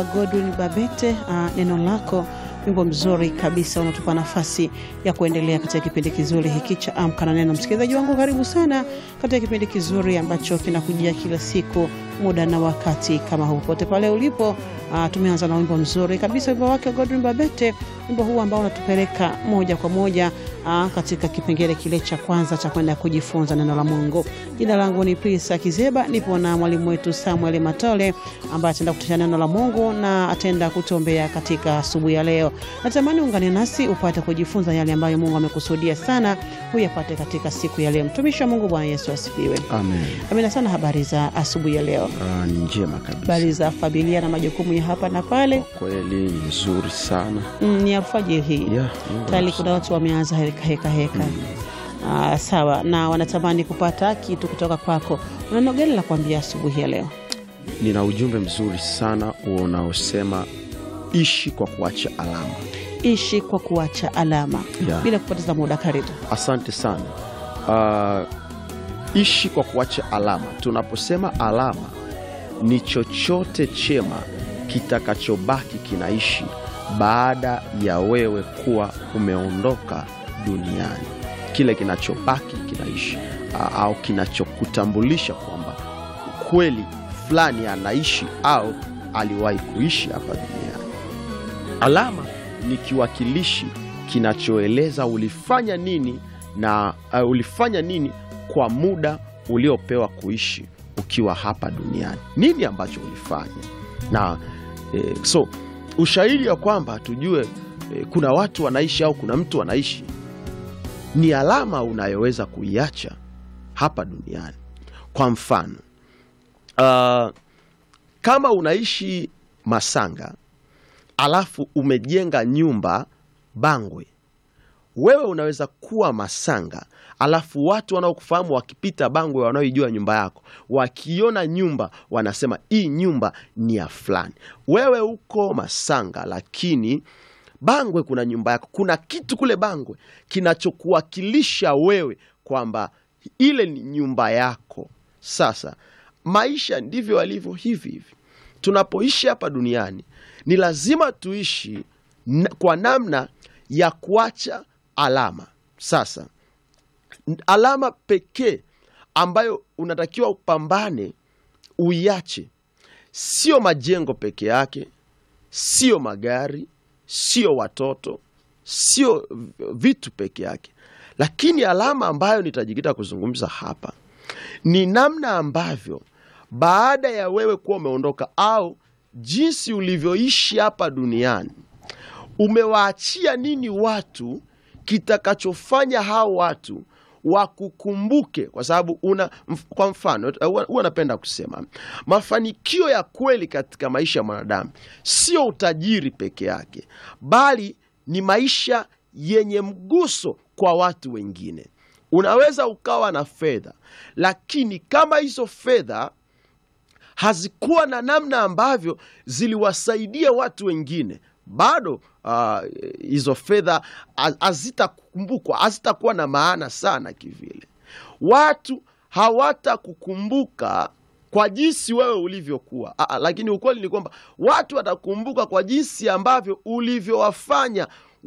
wa Godwin Babete, uh, neno lako wimbo mzuri kabisa unatupa nafasi ya kuendelea katika kipindi kizuri hiki cha Amka na Neno. Msikilizaji wangu, karibu sana katika kipindi kizuri ambacho kinakujia kila siku muda na wakati kama huu, pote pale ulipo. Uh, tumeanza na wimbo mzuri kabisa, wimbo wake Godwin Babete, wimbo huu ambao unatupeleka moja kwa moja uh, katika kipengele kile cha kwanza cha kwenda kujifunza neno la Mungu. Jina langu ni Prisa Kizeba, nipo na mwalimu wetu Samuel Matole ambaye ataenda kutisha neno la Mungu na ataenda kutombea katika asubuhi ya leo. Natamani ungane nasi upate kujifunza yale ambayo Mungu amekusudia sana huyapate katika siku ya leo. Mtumishi wa Mungu, Bwana Yesu asifiwe. Amen. Amina sana. Habari za asubuhi ya leo, Ah, ni njema kabisa. habari za familia na majukumu ya hapa na pale. Kweli ni nzuri sana. Mm, ni alfajiri hii Yeah, Mungu tayari anasa- kuna watu wameanza heka heka heka. Ah, sawa na wanatamani kupata kitu kutoka kwako. Una neno gani la kuambia asubuhi ya leo? Nina ujumbe mzuri sana unaosema ishi kwa kuacha alama. Ishi kwa kuacha alama. Yeah. Bila kupoteza muda, karibu. Asante sana. Ah, ishi kwa kuacha alama. Tunaposema alama, ni chochote chema kitakachobaki kinaishi baada ya wewe kuwa umeondoka duniani, kile kinachobaki kinaishi ah, au kinachokutambulisha kwamba kweli fulani anaishi au aliwahi kuishi hapa duniani. Alama ni kiwakilishi kinachoeleza ulifanya nini na uh, ulifanya nini kwa muda uliopewa kuishi ukiwa hapa duniani, nini ambacho ulifanya na eh, so ushahidi wa kwamba tujue eh, kuna watu wanaishi au kuna mtu anaishi ni alama unayoweza kuiacha hapa duniani. Kwa mfano uh, kama unaishi Masanga alafu umejenga nyumba Bangwe, wewe unaweza kuwa Masanga alafu watu wanaokufahamu wakipita Bangwe, wanaoijua nyumba yako, wakiona nyumba wanasema hii nyumba ni ya fulani. Wewe uko Masanga, lakini Bangwe kuna nyumba yako, kuna kitu kule Bangwe kinachokuwakilisha wewe kwamba ile ni nyumba yako. Sasa maisha ndivyo alivyo hivi hivi. Tunapoishi hapa duniani ni lazima tuishi na, kwa namna ya kuacha alama. Sasa alama pekee ambayo unatakiwa upambane uiache, sio majengo peke yake, sio magari, sio watoto, sio vitu peke yake, lakini alama ambayo nitajikita kuzungumza hapa ni namna ambavyo baada ya wewe kuwa umeondoka au jinsi ulivyoishi hapa duniani, umewaachia nini watu kitakachofanya hao watu wakukumbuke, kwa sababu una mf- kwa mfano huwa huwa napenda kusema mafanikio ya kweli katika maisha ya mwanadamu sio utajiri peke yake, bali ni maisha yenye mguso kwa watu wengine. Unaweza ukawa na fedha, lakini kama hizo fedha hazikuwa na namna ambavyo ziliwasaidia watu wengine, bado ah, hizo fedha ha- hazitakumbukwa, hazitakuwa na maana sana kivile. Watu hawatakukumbuka kwa jinsi wewe ulivyokuwa, Ah, ah, lakini ukweli ni kwamba watu watakumbuka kwa jinsi ambavyo ulivyowafanya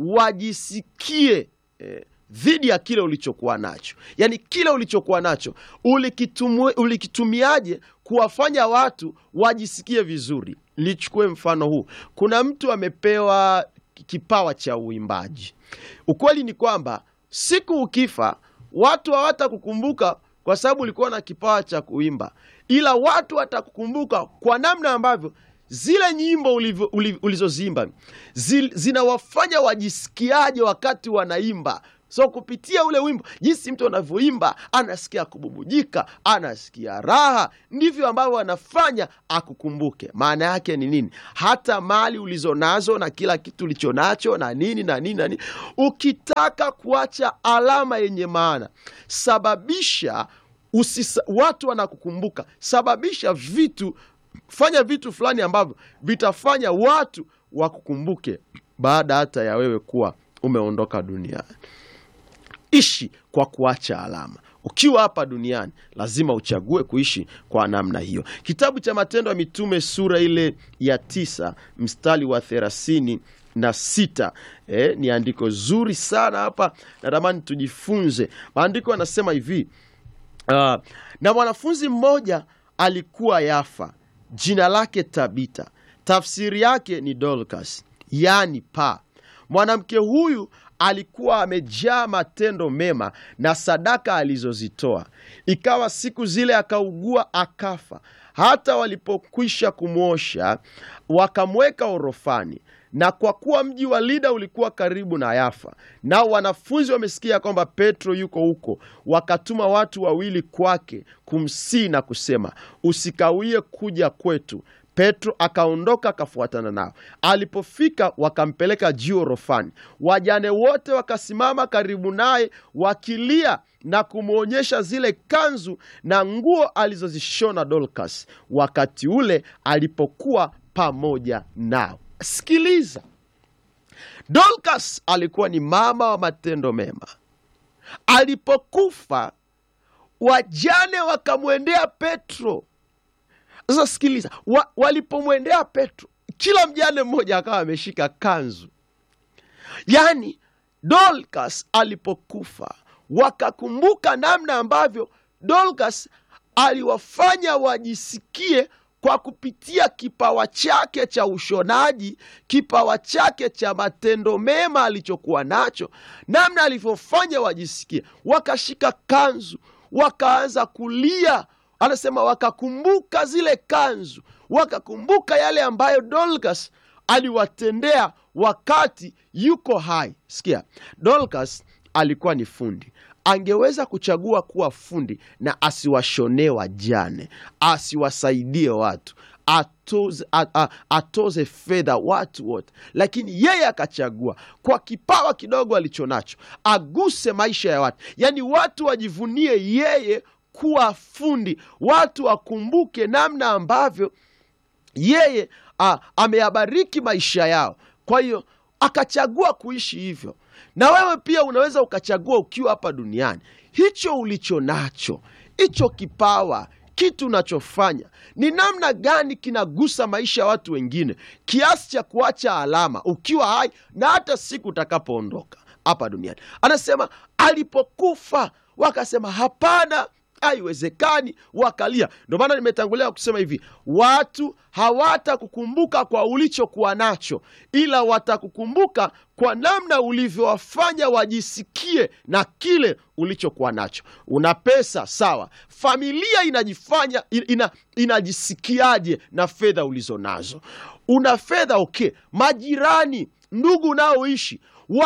wajisikie eh, dhidi ya kile ulichokuwa nacho, yaani kile ulichokuwa nacho ulikitumwe- ulikitumiaje kuwafanya watu wajisikie vizuri. Lichukue mfano huu, kuna mtu amepewa kipawa cha uimbaji. Ukweli ni kwamba siku ukifa, watu hawatakukumbuka kwa sababu ulikuwa na kipawa cha kuimba, ila watu watakukumbuka kwa namna ambavyo zile nyimbo ulivyo- uli- ulizoziimba zi- zinawafanya wajisikiaje wakati wanaimba. So kupitia ule wimbo, jinsi mtu anavyoimba, anasikia kububujika, anasikia raha, ndivyo ambavyo anafanya akukumbuke. Maana yake ni nini? Hata mali ulizonazo na kila kitu ulichonacho na nini na nini na nini, ukitaka kuacha alama yenye maana, sababisha usisa, watu wanakukumbuka, sababisha vitu, fanya vitu fulani ambavyo vitafanya watu wakukumbuke baada hata ya wewe kuwa umeondoka duniani. Ishi kwa kuacha alama. ukiwa hapa duniani lazima uchague kuishi kwa namna hiyo. Kitabu cha Matendo ya Mitume sura ile ya tisa mstari wa thelathini na sita eh, ni andiko zuri sana hapa, natamani tujifunze. Maandiko yanasema hivi uh, na mwanafunzi mmoja alikuwa Yafa, jina lake Tabita, tafsiri yake ni Dorcas, yaani paa. Mwanamke huyu alikuwa amejaa matendo mema na sadaka alizozitoa. Ikawa siku zile akaugua akafa. Hata walipokwisha kumwosha, wakamweka orofani. Na kwa kuwa mji wa Lida ulikuwa karibu na Yafa, nao wanafunzi wamesikia kwamba Petro yuko huko, wakatuma watu wawili kwake kumsihi na kusema, usikawie kuja kwetu. Petro akaondoka akafuatana nao. Alipofika wakampeleka juu orofani. Wajane wote wakasimama karibu naye wakilia na kumwonyesha zile kanzu na nguo alizozishona Dorcas wakati ule alipokuwa pamoja nao. Sikiliza, Dorcas alikuwa ni mama wa matendo mema. Alipokufa wajane wakamwendea Petro. Sasa sikiliza, wa, walipomwendea Petro, kila mjane mmoja akawa ameshika kanzu. Yaani Dorcas alipokufa, wakakumbuka namna ambavyo Dorcas aliwafanya wajisikie kwa kupitia kipawa chake cha ushonaji, kipawa chake cha matendo mema alichokuwa nacho, namna alivyofanya wajisikie. Wakashika kanzu, wakaanza kulia anasema wakakumbuka zile kanzu, wakakumbuka yale ambayo Dorcas aliwatendea wakati yuko hai. Sikia, Dorcas alikuwa ni fundi, angeweza kuchagua kuwa fundi na asiwashonee wajane, asiwasaidie watu atoze, a, a, atoze fedha watu wote, lakini yeye akachagua kwa kipawa kidogo alichonacho aguse maisha ya watu, yaani watu wajivunie yeye kuwa fundi, watu wakumbuke namna ambavyo yeye a, ameyabariki maisha yao. Kwa hiyo akachagua kuishi hivyo, na wewe pia unaweza ukachagua ukiwa hapa duniani, hicho ulicho nacho, hicho kipawa kitu unachofanya ni namna gani kinagusa maisha ya watu wengine kiasi cha kuacha alama ukiwa hai na hata siku utakapoondoka hapa duniani. Anasema alipokufa wakasema hapana, haiwezekani, wakalia. Ndio maana nimetangulia kusema hivi, watu hawatakukumbuka kwa ulichokuwa nacho, ila watakukumbuka kwa namna ulivyowafanya wajisikie na kile ulichokuwa nacho. Una pesa sawa, familia inajifanya ina, inajisikiaje na fedha ulizo nazo? Una fedha okay, majirani, ndugu unaoishi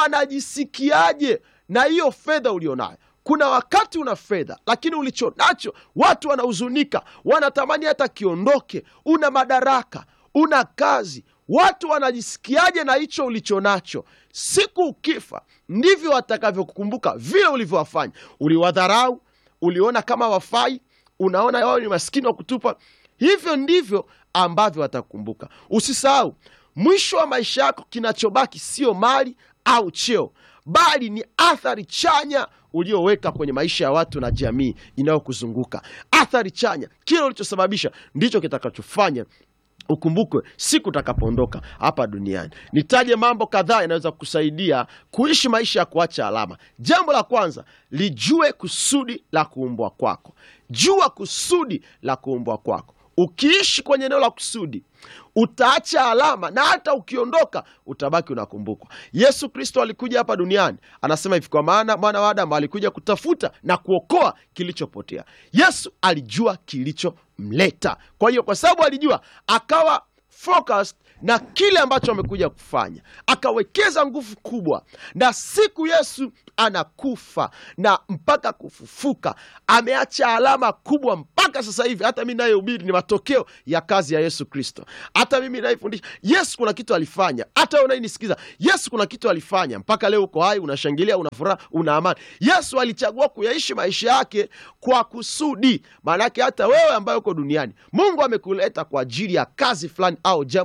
wanajisikiaje na hiyo fedha ulionayo? Kuna wakati una fedha lakini ulicho nacho watu wanahuzunika, wanatamani hata kiondoke. Una madaraka, una kazi, watu wanajisikiaje na hicho ulicho nacho? Siku ukifa, ndivyo watakavyokukumbuka vile ulivyowafanya. Uliwadharau, uliona kama wafai, unaona wao ni maskini wa kutupa. Hivyo ndivyo ambavyo watakukumbuka. Usisahau, mwisho wa maisha yako kinachobaki sio mali au cheo, bali ni athari chanya ulioweka kwenye maisha ya watu na jamii inayokuzunguka. Athari chanya, kile ulichosababisha ndicho kitakachofanya ukumbukwe siku utakapoondoka hapa duniani. Nitaje mambo kadhaa yanaweza kukusaidia kuishi maisha ya kuacha alama. Jambo la kwanza, lijue kusudi la kuumbwa kwako. Jua kusudi la kuumbwa kwako. Ukiishi kwenye eneo la kusudi utaacha alama, na hata ukiondoka utabaki unakumbukwa. Yesu Kristo alikuja hapa duniani, anasema hivi, kwa maana mwana wa Adamu alikuja kutafuta na kuokoa kilichopotea. Yesu alijua kilichomleta. Kwa hiyo, kwa sababu alijua, akawa focused na kile ambacho amekuja kufanya, akawekeza nguvu kubwa, na siku Yesu anakufa na mpaka kufufuka, ameacha alama kubwa mpaka sasa hivi. Hata mi nayehubiri ni matokeo ya kazi ya Yesu Kristo. Hata mimi naifundisha, Yesu kuna kitu alifanya. Hata wewe unayenisikiza, Yesu kuna kitu alifanya, mpaka leo uko hai, unashangilia, una furaha, una amani. Yesu alichagua kuyaishi maisha yake kwa kusudi. Maanake hata wewe ambaye uko duniani, Mungu amekuleta kwa ajili ya kazi fulani au jambo fulani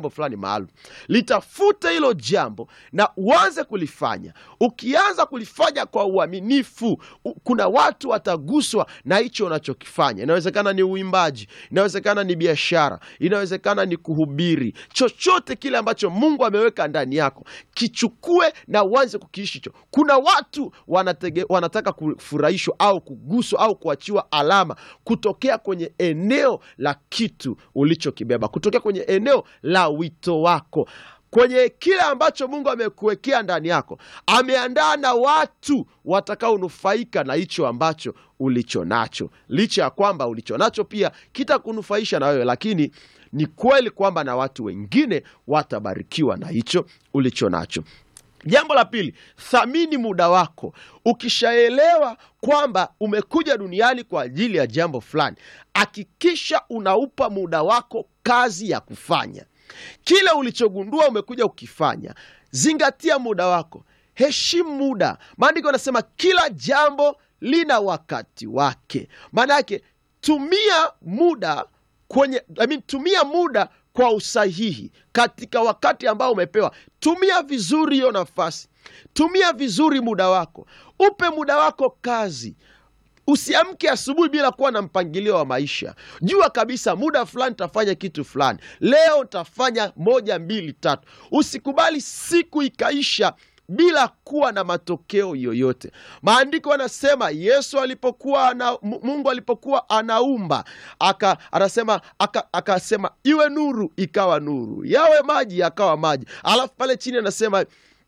maalum. Litafute hilo jambo na uanze kulifanya. Ukianza kulifanya kwa uaminifu, u- kuna watu wataguswa na hicho unachokifanya. Inawezekana ni uimbaji, inawezekana ni biashara, inawezekana ni kuhubiri. Chochote kile ambacho Mungu ameweka ndani yako, kichukue na uanze kukiishi hicho. Kuna watu wanatege, wanataka kufurahishwa au kuguswa au kuachiwa alama kutokea kwenye eneo la kitu ulichokibeba, kutokea kwenye eneo la wito wako kwenye kile ambacho Mungu amekuwekea ndani yako. Ameandaa na watu watakaonufaika na hicho ambacho ulicho nacho, licha ya kwamba ulicho nacho pia kitakunufaisha na wewe, lakini ni kweli kwamba na watu wengine watabarikiwa na hicho ulicho nacho. Jambo la pili, thamini muda wako. Ukishaelewa kwamba umekuja duniani kwa ajili ya jambo fulani, hakikisha unaupa muda wako kazi ya kufanya kile ulichogundua umekuja ukifanya. Zingatia muda wako, heshimu muda. Maandiko yanasema kila jambo lina wakati wake. Maana yake tumia muda kwenye I mean, tumia muda kwa usahihi katika wakati ambao umepewa. Tumia vizuri hiyo nafasi, tumia vizuri muda wako, upe muda wako kazi. Usiamke asubuhi bila kuwa na mpangilio wa maisha. Jua kabisa muda fulani tafanya kitu fulani, leo tafanya moja mbili tatu. Usikubali siku ikaisha bila kuwa na matokeo yoyote. Maandiko anasema Yesu alipokuwa ana, Mungu alipokuwa anaumba aka, anasema aka- akasema iwe nuru, ikawa nuru, yawe maji, yakawa maji. Alafu pale chini anasema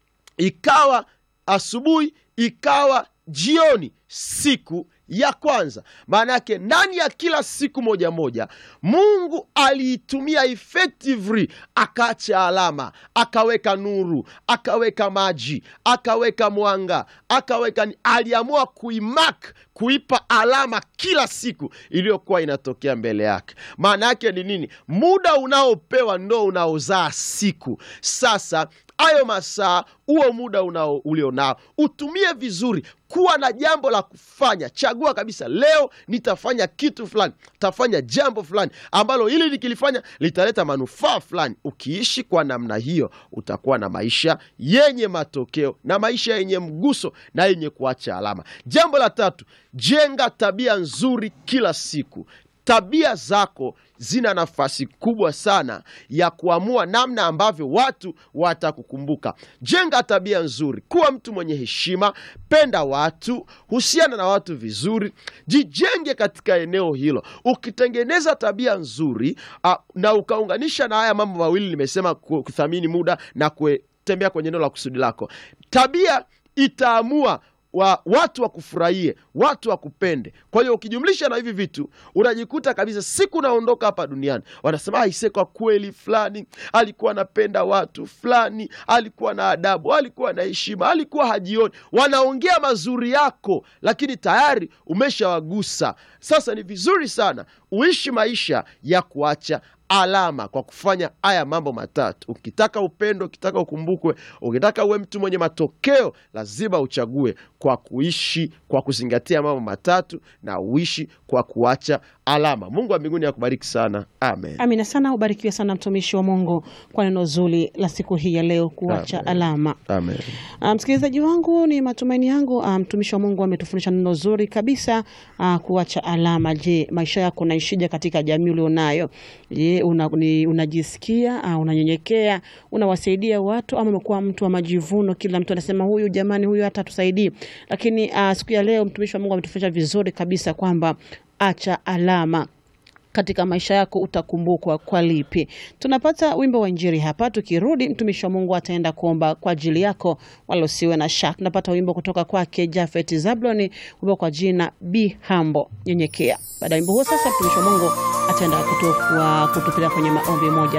ikawa asubuhi, ikawa jioni, siku ya kwanza. Maana yake ndani ya kila siku moja moja Mungu aliitumia effectively, akaacha alama, akaweka nuru, akaweka maji, akaweka mwanga, akaweka ni- aliamua kuimark, kuipa alama kila siku iliyokuwa inatokea mbele yake. Maana yake ni nini? Muda unaopewa ndo unaozaa siku. Sasa hayo masaa, huo muda unao ulionao utumie vizuri, kuwa na jambo la kufanya. Chagua kabisa, leo nitafanya kitu fulani, tafanya jambo fulani ambalo hili nikilifanya litaleta manufaa fulani. Ukiishi kwa namna hiyo, utakuwa na maisha yenye matokeo na maisha yenye mguso na yenye kuacha alama. Jambo la tatu, jenga tabia nzuri kila siku. Tabia zako zina nafasi kubwa sana ya kuamua namna ambavyo watu watakukumbuka. Jenga tabia nzuri, kuwa mtu mwenye heshima, penda watu, husiana na watu vizuri, jijenge katika eneo hilo. Ukitengeneza tabia nzuri ah, na ukaunganisha na haya mambo mawili nimesema, ku- kuthamini muda na kutembea kwenye eneo la kusudi lako, tabia itaamua wa, watu wakufurahie, watu wakupende. Kwa hiyo ukijumlisha na hivi vitu unajikuta kabisa siku unaondoka hapa duniani wanasema aise, kwa kweli fulani alikuwa anapenda watu, fulani alikuwa na adabu, alikuwa na heshima, alikuwa hajioni. Wanaongea mazuri yako, lakini tayari umeshawagusa. Sasa ni vizuri sana uishi maisha ya kuacha alama kwa kufanya haya mambo matatu. Ukitaka upendo, ukitaka ukumbukwe, ukitaka uwe mtu mwenye matokeo, lazima uchague kwa kuishi kwa kuzingatia mambo matatu na uishi kwa kuacha alama. Mungu wa mbinguni akubariki sana, amen. Amina sana, ubarikiwe sana mtumishi wa Mungu kwa neno zuri la siku hii ya leo, kuacha Amen. alama. Amen. Ah, msikilizaji wangu, ni matumaini yangu ah, mtumishi wa Mungu ametufundisha neno zuri kabisa, ah, kuacha alama. Je, maisha yako unaishije katika jamii ulionayo? Je, una, ni- unajisikia ah, unanyenyekea, unawasaidia watu, ama umekuwa mtu wa majivuno? Kila mtu anasema huyu, jamani, huyu hata tusaidii. Lakini ah, siku ya leo mtumishi wa Mungu ametufundisha vizuri kabisa kwamba acha alama katika maisha yako utakumbukwa kwa lipi. Tunapata wimbo wa Injili hapa, tukirudi mtumishi wa Mungu ataenda kuomba kwa ajili yako, wala usiwe na shaka. Tunapata wimbo kutoka kwake Jafet Zabloni, wimbo kwa jina Be Humble, nyenyekea. Baada ya wimbo huo, sasa mtumishi wa Mungu ataenda kutu- wa- kutupeleka kwenye maombi moja